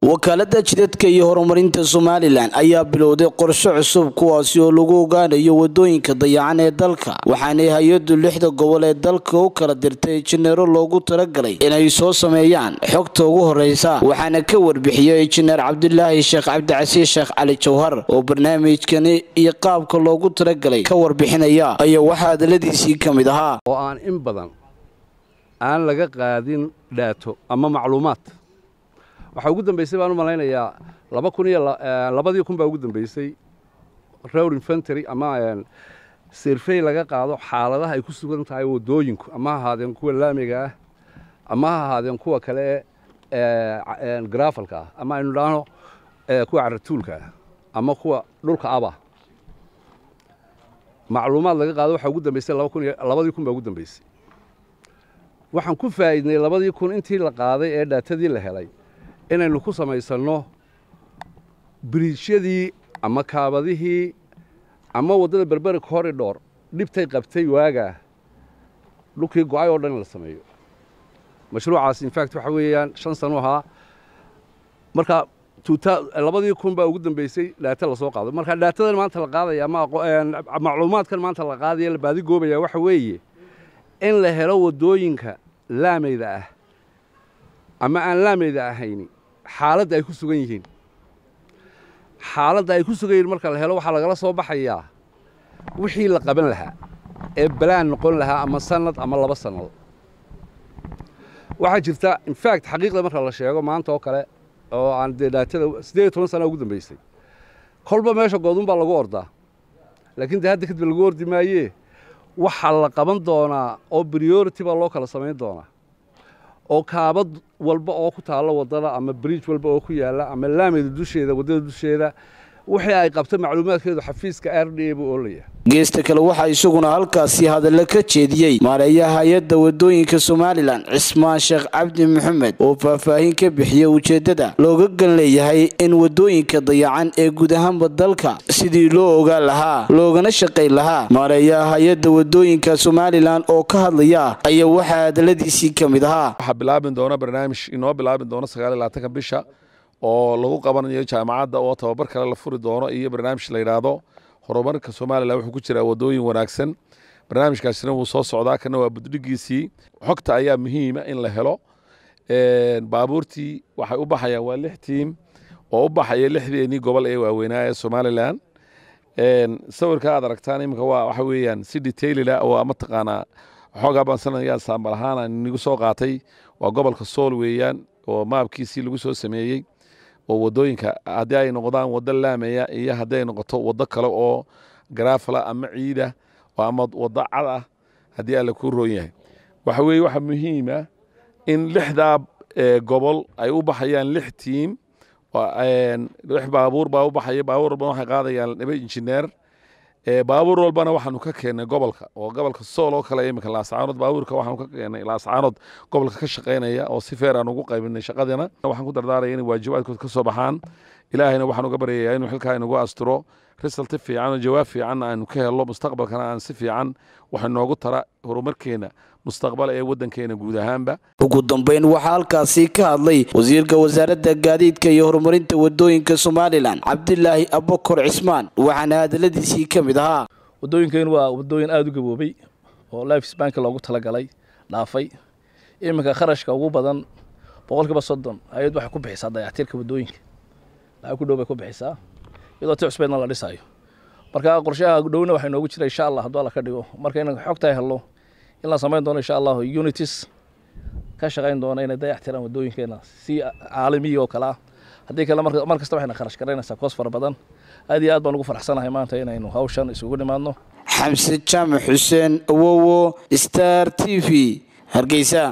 wakaalada jidadka iyo horumarinta somalilan ayaa bilowday qorshe cusub kuwaasi oo lagu ogaanayo wadooyinka dayacan ee dalka waxaanay hay-adu lixda gobol ee dalka u kala dirtay injineero loogu talagalay inay soo sameeyaan xogta ugu horeysa waxaana ka warbixiyey injineer cabdilaahi sheekh cabdicasiis sheekh cali jawhar oo barnaamijkani iyo qaabka loogu talagalay ka warbixinaya ayaa waxaa hadaladiisii ka mid ahaa oo aan in badan aan laga qaadin dhaato ama macluumaad waxaa ugu dambaysay baan u malaynayaa laba kun iyo labadii kun baa ugu dambaysay road infantary ama sirfey laga qaado xaaladaha ay ku sugan tahay waddooyinku ama ha ahaadeen kuwa laamiga ah ama ha ahaadeen kuwa kale ee garafalka ah ama aynu dhaahno kuwa caratuulka ah ama kuwa dhulka aba macluumaad laga qaado waxaa ugu dambaysay laba kun iyo labadii kun baa ugu dambaysay waxaan ku faa'iidnay labadii kun intii la qaaday ee dhaatadii la helay inaynu ku samaysanno biriijyadii ama kaabadihii ama waddada berberi corridor dhibtay qabtay waagaa dhulkii go-ay oo dhan in la sameeyo mashruucaas infact waxa weeyaan shan sano ahaa marka labadii kun baa ugu dambaysay dhaata lasoo qaado marka dhaatadan maanta la qaadaya ama macluumaadkan maanta la qaadaya la baadigoobaya waxa weeye in la helo waddooyinka laamayda ah ama aan laamayda ahayni xaaladda ay ku sugan yihiin xaaladda ay ku sugan yihiin marka la helo waxaa lagala soo baxayaa wixii la qaban lahaa ee balaan noqon lahaa ama sanad ama laba sannado waxaa jirta infact xaqiiqda marka la sheego maanta oo kale oo aan dee dhaatada siddeed iyo toban sana ugu dambaysay kolba meesha goodun baa lagu ordaa laakiin dee hadda kadib lagu ordi maayee waxaa la qaban doonaa oo priority baa loo kala samayn doonaa oo kaabad walba oo ku taalla waddada ama bridge walba oo ku yaalla ama laamida dusheeda waddada dusheeda wixii ay qabto macluumaadkeedu xafiiska r d a buu oolaya geesta kale waxaa isaguna halkaasi hadallo ka jeediyey maareeyaha hay-adda wadooyinka somalilan cismaan sheekh cabdi maxamed oo faahfaahin ka bixiyey ujeeddada looga gan leeyahay in wadooyinka dayacan ee guud ahaanba dalka sidii loo ogaan lahaa loogana shaqayn lahaa maareeyaha hay-adda wadooyinka somalilan oo ka hadlaya ayaa waxaa hadalladiisii ka mid ahaa waxaa bilaabi doona barnaamij inoo bilaabi doono sagaal iyo labaatanka bisha oo lagu qabanayo jaamacadda oo tababar kale la furi doono iyo barnaamij la yidhaahdo horumarka somalilan wuxuu ku jiraa waddooyin wanaagsan barnaamijkaasina wuu soo socdaa kana waa buddhigiisii xogta ayaa muhiima in la helo baabuurtii waxay u baxayaan waa lix tiim oo u baxaya lixdeenii gobol ee waaweynaa ee somalilan sawirka aad aragtaan iminka waa waxa weeyaan si detailila oo mataqaanaa xoogaa baan sanadyaa saambal ahaan aan inigu soo qaatay waa gobolka sool weeyaan oo maabkiisii lagu soo sameeyey oo waddooyinka haddii ay noqdaan waddo laamaya iyo haddii ay noqoto waddo kale oo garaafala ama ciida ama waddo cad ah haddii alla kuu roon yahay waxa weeye waxaa muhiima in lixdaa gobol ay u baxayaan lix tiim lix baabuur baa u baxaya baabuur walbana waxay qaadayaan laba injineer baabuur walbana waxaanu ka keennay gobolka oo gobolka sool oo kale iminka laascaanood baabuurka waxaanu ka keennay laascaanood gobolka ka shaqaynaya oo si feer aan ugu qaybinay shaqadina waxaan ku dardaaraya inay waajibaadkood ka soo baxaan ilaahayna waxaan uga baryayaa inuu xilkaa inagu asturo risalti fiican oo jawaab fiicanna aanu ka helno mustaqbalkana aan si fiican waxa noogu tara horumarkeena mustaqbal ee waddankeena guud ahaanba ugu dambeyn waxaa halkaasi ka hadlay wasiirka wasaaradda gaadiidka iyo horumarinta wadooyinka somalilan cabdilaahi abakor cismaan waxaana hadaladiisii ka mid ahaa waddooyinkeen waa waddooyin aada u gaboobay oo lifes bank loogu talagalay dhaafay iminka kharashka ugu badan boqolkiiba soddon hay-ad waxay ku bixisaa dayactirka waddooyinka lacag ku dhow bay ku bixisaa iyadoo ti cusbeedna la dhisayo marka qorshaha dhowna waxaa inoogu jira insha allah hadduu alla ka dhigo marka inaan xogtaa helno in la samayn doono insha allahu unities ka shaqayn doona inay dayax tiraan waddooyinkeena si caalamiya oo kale ah haddii kale mar kasta waxayna kharash garaynaysaa koos fara badan aad iyo aad baan ugu faraxsanahay maanta inaynu hawshan isugu nimaadno xamse jaamac xuseen awowo star t v hargeysa